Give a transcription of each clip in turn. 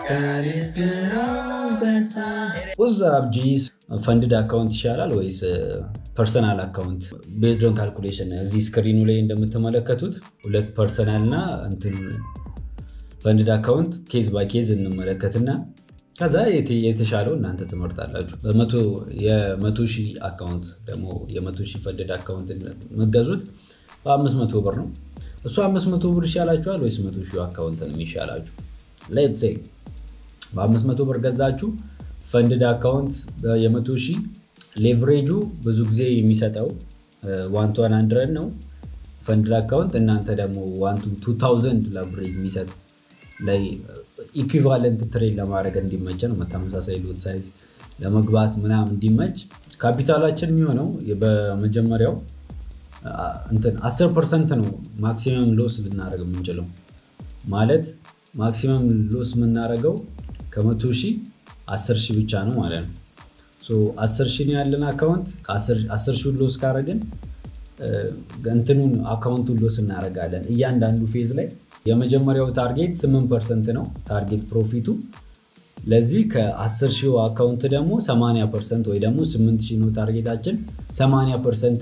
ውዛብ ጂስ ፈንድድ አካውንት ይሻላል ወይስ ፐርሰናል አካውንት? ቤዝዶን ካልኩሌሽን እዚህ ስክሪኑ ላይ እንደምትመለከቱት ሁለት ፐርሰናል እና እንትን ፈንድድ አካውንት ኬዝ ባይ ኬዝ እንመለከትና ከዛ የተሻለው እናንተ ትመርጣላችሁ። የመቶ ሺህ አካውንት ደግሞ የመቶ ሺህ ፈንድድ አካውንት መገዙት በአምስት መቶ ብር ነው። እሱ አምስት መቶ ብር ይሻላችኋል ወይስ መቶ ሺህ አካውንት ነው የሚሻላችሁ? ሌትስ ሴይ በአምስት መቶ ብር ገዛችሁ ፈንድድ አካውንት የመቶ ሺህ ሌቨሬጁ ብዙ ጊዜ የሚሰጠው ዋን ቱ ዋን ሀንድረድ ነው ፈንድድ አካውንት እናንተ ደግሞ ዋን ቱ ታውዘንድ ሌቨሬጅ የሚሰጥ ላይ ኢኩቫለንት ትሬድ ለማድረግ እንዲመቸ ነው። ተመሳሳይ ሎት ሳይዝ ለመግባት ምናምን እንዲመች ካፒታላችን የሚሆነው በመጀመሪያው እንትን 10 ፐርሰንት ነው ማክሲመም ሎስ ልናደርግ የምንችለው ማለት ማክሲመም ሎስ የምናደርገው ከመቶ ሺህ 10 ሺህ ብቻ ነው ማለት ነው። 10 ሺህ ያለን አካውንት 10 ሺህ ሎስ ካደረግን እንትኑን አካውንቱን ሎስ እናደርጋለን እያንዳንዱ ፌዝ ላይ የመጀመሪያው ታርጌት 8 ፐርሰንት ነው ታርጌት ፕሮፊቱ። ለዚህ ከ10 ሺህ አካውንት ደግሞ 80 ፐርሰንት ወይ ደግሞ 8 ሺህ ነው ታርጌታችን 80 ፐርሰንት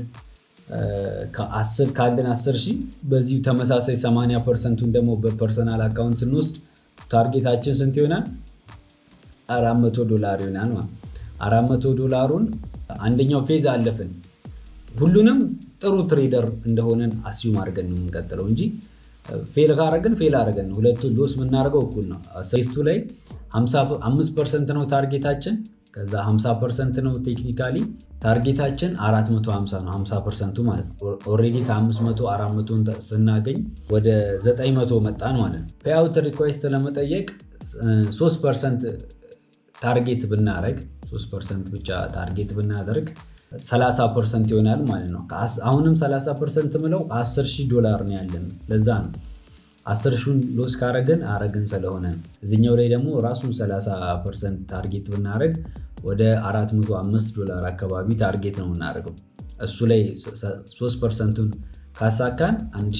ካለን 10 ሺህ በዚህ ተመሳሳይ 80 ፐርሰንቱን ደግሞ በፐርሰናል አካውንት ስንወስድ ታርጌታችን ስንት ይሆናል? 400 ዶላር ይሆናል። 400 ዶላሩን አንደኛው ፌዝ አለፍን። ሁሉንም ጥሩ ትሬደር እንደሆነን አስዩም አድርገን ነው የምንቀጥለው እንጂ ፌል ካረግን ፌል አድርገን ሁለቱ ሎስ የምናደርገው እኩል ነው። ሴስቱ ላይ 5 ፐርሰንት ነው ታርጌታችን፣ ከዛ 50 ፐርሰንት ነው ቴክኒካሊ ታርጌታችን 450 ነው 50 ፐርሰንቱ ማለት ነው። ኦልሬዲ ከ500 400 ስናገኝ ወደ 900 መጣን ማለት ነው። ፔአውት ሪኳስት ለመጠየቅ 3 ፐርሰንት ታርጌት ብናደረግ 3 ፐርሰንት ብቻ ታርጌት ብናደርግ 30 ፐርሰንት ይሆናል ማለት ነው። አሁንም 30 ፐርሰንት ምለው 10 ሺህ ዶላር ነው ያለን። ለዛ ነው 10 ሺውን ሎስ ካረግን አረግን ስለሆነ እዚኛው ላይ ደግሞ ራሱን 30 ፐርሰንት ታርጌት ብናደረግ ወደ 405 ዶላር አካባቢ ታርጌት ነው የምናደርገው። እሱ ላይ 3 ፐርሰንቱን ካሳካን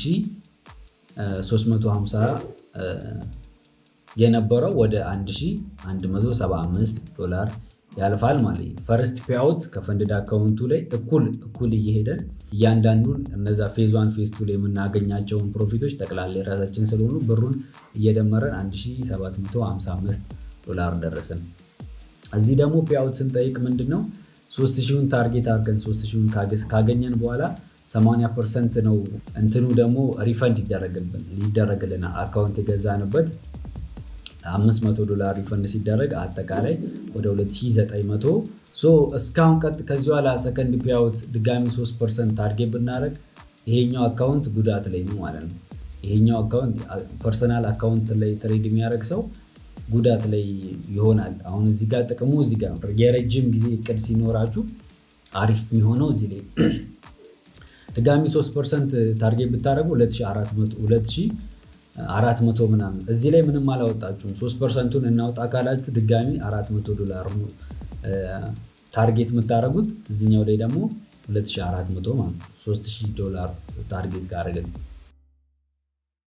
1350 የነበረው ወደ 1175 ዶላር ያልፋል ማለት ነው። ፈርስት ፔአውት ከፈንድድ አካውንቱ ላይ እኩል እኩል እየሄደን እያንዳንዱን እነዛ ፌዝ ዋን ፌዝ ቱ ላይ የምናገኛቸውን ፕሮፊቶች ጠቅላላ የራሳችን ስለሆኑ ብሩን እየደመረን 1755 ዶላር ደረስን። እዚህ ደግሞ ፔአውት ስንጠይቅ ምንድን ነው 3000ን ታርጌት አድርገን 3000ን ካገኘን በኋላ 80 ፐርሰንት ነው እንትኑ ደግሞ ሪፈንድ ይደረግልናል አካውንት የገዛንበት 500 ዶላር ሪፈንድ ሲደረግ አጠቃላይ ወደ 2900 እስካሁን ቀጥ ከዚህ በኋላ ሰከንድ ፒያውት ድጋሚ 3 ፐርሰንት ታርጌት ብናደረግ ይሄኛው አካውንት ጉዳት ላይ ነው ማለት ነው። ይሄኛው አካውንት ፐርሰናል አካውንት ላይ ትሬድ የሚያደርግ ሰው ጉዳት ላይ ይሆናል። አሁን እዚህ ጋር ጥቅሙ እዚህ ጋር የረጅም ጊዜ እቅድ ሲኖራችሁ አሪፍ የሚሆነው እዚህ ላይ ድጋሚ 3 ፐርሰንት ታርጌት ብታደረጉ 2400 አራት መቶ ምናምን እዚህ ላይ ምንም አላወጣችሁም። ሶስት ፐርሰንቱን እናውጣ ካላችሁ ድጋሚ አራት መቶ ዶላር ታርጌት የምታደርጉት እዚኛው ላይ ደግሞ 2400 ማለት 3000 ዶላር ታርጌት ጋር